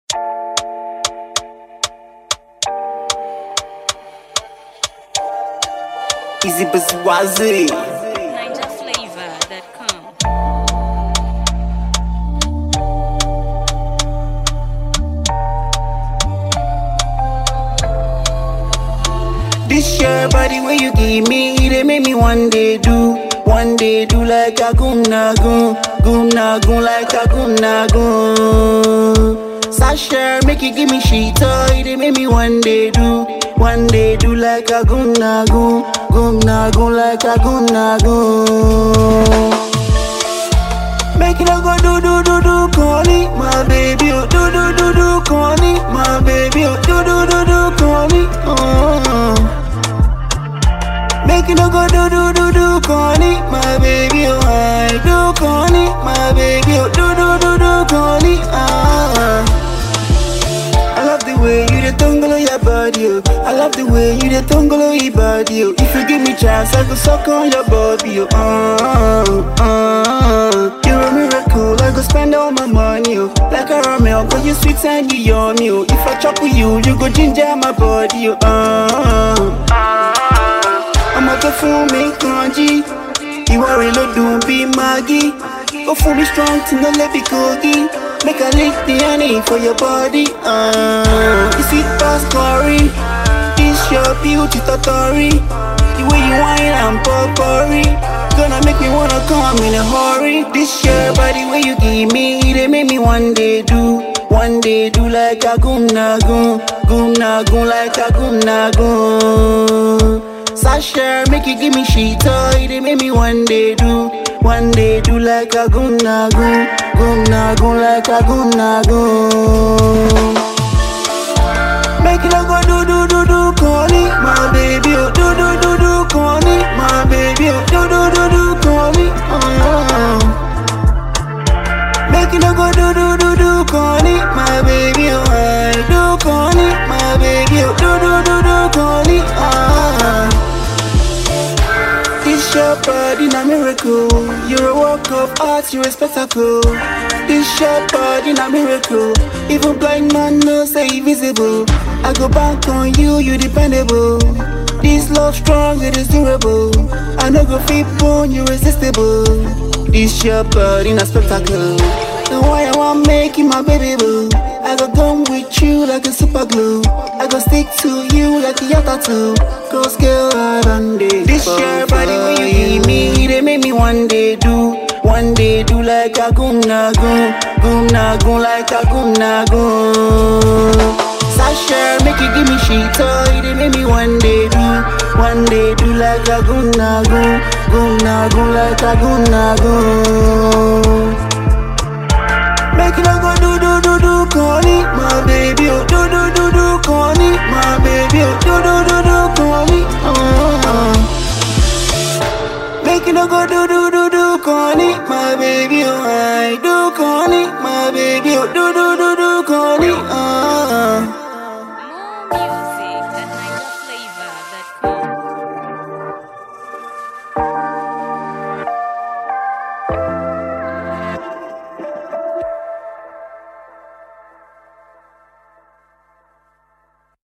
Easy Busy Wazzy. NigerFlavor.com. This your body where you give me, they make me one day do, one day do like a goon na goon, goon na goon like a goon na goon. Sasha make you give me shit toy, they make me one day do, one day do like a goon na goon, goon na goon like a goon na goon. Make it a go do do do do corny, my baby, oh do do do do corny, my baby, oh do do do do corny, oh. Make it a go do do do do corny, my baby, oh I do corny, my baby, oh do do do do corny, ah. I love the way you the tungle of your body, oh. I love the way you the tungle of your body, oh. If you give me chance, I could suck on your body, oh. Uh, uh, you're a miracle, I could spend all my money, oh. Like a Romeo, cause you sweet and you yummy, oh. If I chop with you, you go ginger my body, oh. Uh, ọmọ tó fún mi kan jí ìwà rẹ̀ ló dùn bí magi ó fún mi strong tí no lè fi kogi make i lick the honey for your body uh, you sweet pass curry this your beauty totori the way you whine and popori gonna make me wanna come in a hurry this your body wey you give me e dey make me one day do one day do like a goon na goon goon na goon like a goon na goon. Sasha, make you give me shit toy, they make me one day do, one day do like a goon na goon, goon na goon like a goon na goon. Make it a go do do do do corny, my baby, oh do do do do corny, my baby, oh do do do do corny, oh. Make it a go do do do do corny, my baby, oh I do corny, my baby, oh do do do do corny, ah. This your body, na miracle. You're a work of art, you're a spectacle. This your body, na miracle. Even blind man knows say visible. I go back on you, you dependable. This love strong, it is durable. I know go fit bone, you irresistible. This your body, na spectacle. The why I want make you my baby boo. I go gum with you like a super glue. I go stick to you like a yacht tattoo. Cause girl, I done day. This your body when you give me, they make me one day do. One day do like a goon na goon, goon na goon like a goon na goon. Sasha, make you give me shit toy, they make me one day do. One day do like a goon na goon, goon na goon like a goon na goon. Make it a go do do do do corny, my baby, oh do do do do corny, my baby, oh do do do do corny, oh. Make it a go do do do do corny, my baby, oh I do corny, my baby,